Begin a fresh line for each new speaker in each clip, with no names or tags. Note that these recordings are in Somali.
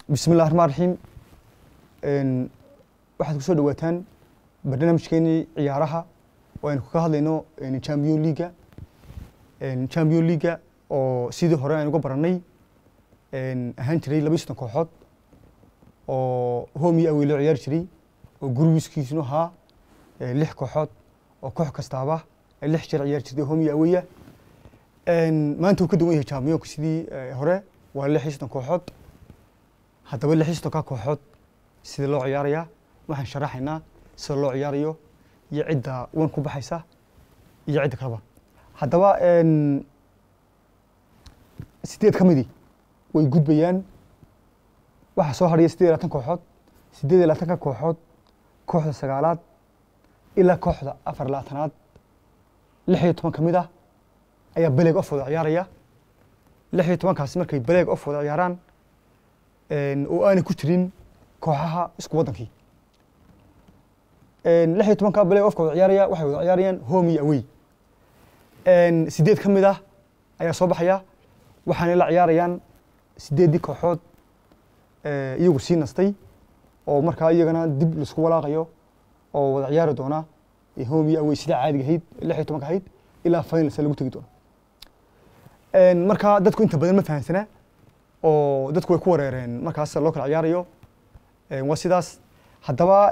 bismi illahi raxmaan raxiim waxaad ku soo dhawaataan barnaamijkeenii ciyaaraha oo aynu kaga hadlayno champion leaga champion leaga oo sidii hore aynu uga baranay ahaan jiray laba iyo soddon kooxood oo home iyo awey loo ciyaari jiray oo gurigiiskiisnu ahaa lix kooxood oo koox kastaaba ay lix jeer ciyaari jirtay home iyo aweya maanta uu ka duwan yahay championka sidii hore waa lix iyo soddon kooxood haddaba lix iyo soddonka kooxood sida loo ciyaarayaa waxaan sharaxaynaa sida loo ciyaarayo iyo cidda wan ku baxaysa iyo cidda kaleba haddaba sideed ka midii way gudbayaan waxaa soo hadhaya sideed iyo labaatan kooxood sideed iyo labaatanka kooxood kooxda sagaalaad ilaa kooxda afar iyo labaatanaad lix iyo toban ka mid ah ayaa beleeg of wada ciyaaraya lix iyo tobankaasi markay beleeg of wada ciyaaraan oo aanay ku jirin kooxaha isku waddankii lix iyo tobanka beleeg ofka wada ciyaaraya waxay wada ciyaarayaan home iyo awey sideed ka mid ah ayaa soo baxaya waxaanay la ciyaarayaan sideeddii kooxood iyagu sii nastay oo markaa iyagana dib laisku walaaqayo oo wada ciyaari doona home iyo awey sida caadiga ahayd lix iyo tobanka ahayd ilaa finalsa lagu tegi doono markaa dadku inta badan ma fahamsana oo dadku way ku wareereen markaas loo kala ciyaarayo waa sidaas haddaba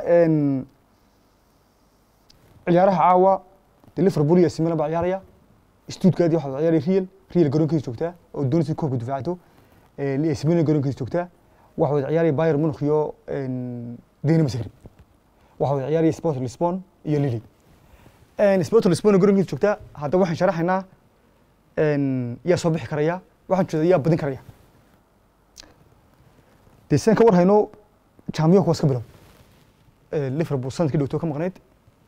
ciyaaraha caawa de liverpool iyo similan baa ciyaaraya stuttgart waxaa wada ciyaaraya real real garoonkiisa joogtaa oo doonaysa koobka difaacato similan garoonkiisa joogtaa waxaa wada ciyaaraya bayern munich iyo dynamo zagreb waxaa wada ciyaaraya sport lisbon iyo lili sport lisbon garoonkiisa joogtaa haddaba waxaan sharaxaynaa yaa soo bixi karaya waxaan jeeda yaa badin karaya dee sidaan ka war hayno championka waa iska bilow liverpool sanadkii dhowto ka maqnayd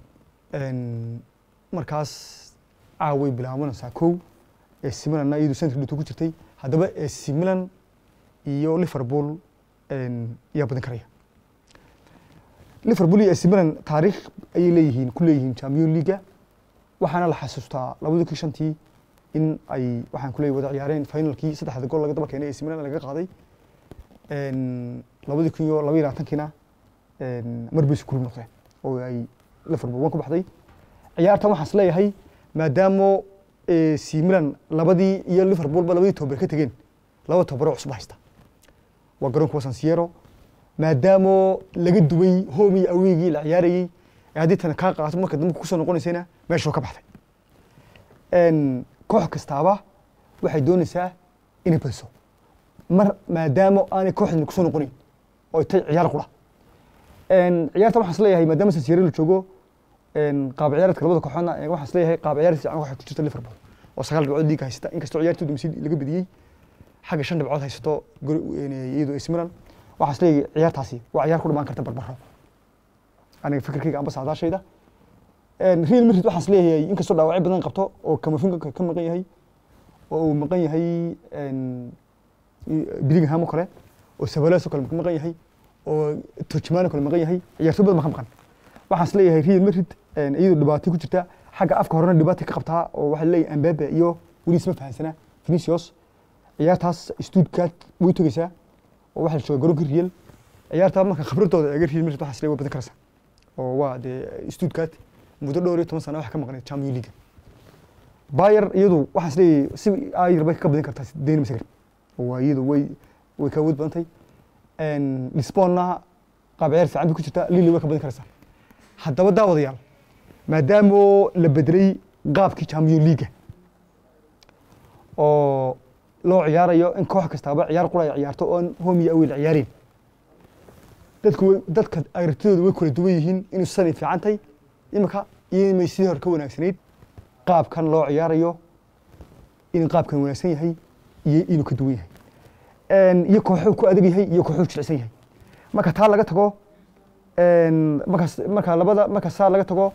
markaas caaway bilaabanaysaa kow ac milanna iyadu sanadkii dhowto ku jirtay haddaba ac milan iyo liverpool yaa badin karaya liverpool iyo ac milan taariikh ayay leeyihiin ku leeyihiin champion leaga waxaana la xasuustaa labadii kii shantii in ay waxaan ku leeyahy wada ciyaareen finalkii saddexda gool laga daba keenay ac milan laga qaaday labadii kun iyo laba iyo labaatankiina mar bay isku noqdeen oo ay liverpool wan ku baxday ciyaartan waxaan is leeyahay maadaamo ac milan labadii iyo liverpoolba labadii tobar ka tegeen laba tobaroo cusub haysta waa garoonka wasansiero maadaamo laga duway home iyo aweygii la ciyaarayey ee haddii tana kaa qaato marka dambe kusoo noqonaysayna meeshoo ka baxday koox kastaaba waxay doonaysaa inay badiso mar maadaama aanay kooxdan kusoo noqonayn oo tay ciyaar qura ciyaarta waxaan is leeyahay maadaama sansiero la joogo qaab ciyaareedka labada kooxoodna waxaan is leeyahay qaab ciyaareed fiican waxay ku jirta liverpool oo sagaal dhibcood liiga haysata inkastoo ciyaartii dumsi laga bediyey xagga shan dhibcood haysato iyadoo AC Milan waxaan is leeyahay ciyaartaasi waa ciyaar ku dhamaan karta barbaro aniga fikirkayga amba saadaashayda real madrid waxaan is leeyahay inkastoo dhaawacyo badan qabto oo kamafinka ka maqan yahay oo uu maqan yahay Bellingham oo kale oo Sabalas oo kale maqan yahay oo Tchouameni oo kale maqan yahay ciyaartoy badan ma maqan waxaan is leeyahay Real Madrid iyadoo dhibaato ku jirta xagga afka horena dhibaato ka qabtaa oo waxa leeyahay Mbappe iyo weli isma fahansana Vinicius ciyaartaas Stuttgart way togaysaa oo waxa la jooga garoonka Real ciyaarta marka khibradooda eega Real Madrid waxaan is leeyahay badan karaysa oo waa dee Stuttgart muddo dhowr iyo toban sano wax ka maqnayd Champions League Bayer iyadu waxaan is leeyahay si ayar bay ka badin kartaa Dynamo Zagreb waa iyadu way way ka awood badantay lisbonna qaab ciyaar fiican bay ku jirtaa lili way ka badin karaysaa haddaba daawadayaal maadaama la bedelay qaabkii champion leaga oo loo ciyaarayo in koox kastaaba ciyaar qura ay ciyaarto oon home iyo awey la ciyaareen dadku way dadka aragtidooda way kala duwan yihiin inuu sanay fiican tahay imika iyo inay sidii hore ka wanaagsanayd qaabkan loo ciyaarayo inuu qaabkan wanaagsan yahay iyo inuu ka duwan yahay iyo kooxuu ku adag yahay iyo kooxuu jilicsan yahay marka taa laga tago markaas marka labada marka saa laga tago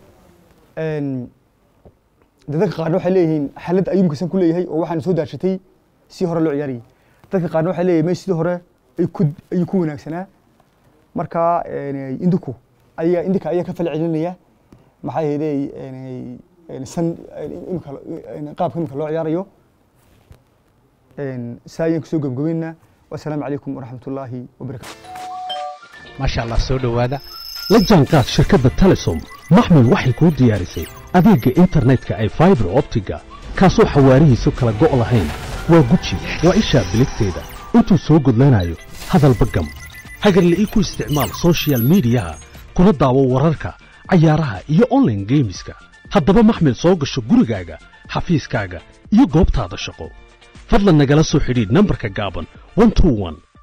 dadka qaarna waxay leeyihiin xaalad ayuu mkasan ku leeyahay oo waxaana soo daarshatay si hore loo ciyaarayay dadka qaarna waxay leeyihin me sidii hore ay ku ayuu ku wanaagsanaa marka indiku ayaa indika ayaa ka fal celinaya maxaa yeelay san imika qaabka imika loo ciyaarayo saa ayaan kusoo gebgabeynaa wasalaamu calaykum waraxmat ullaahi wabarakatu
maasha allah soo dhowaada la jaanqaad shirkadda telesom maxmil waxay kuu diyaarisay adeegga internetka ay faibar optiga kaasoo xawaarihiisu kala go' lahayn waa guji waa ishaa biligteeda intuu soo gudlanayo hadalba gam hagarle ii ku isticmaal soshiyal miidiyaha kuna daawo wararka cayaaraha iyo onlaine geemiska haddaba maxmil soo gasho gurigaaga xafiiskaaga iyo goobtaada shaqo fadlan nagala soo xidhiidh nambarka gaaban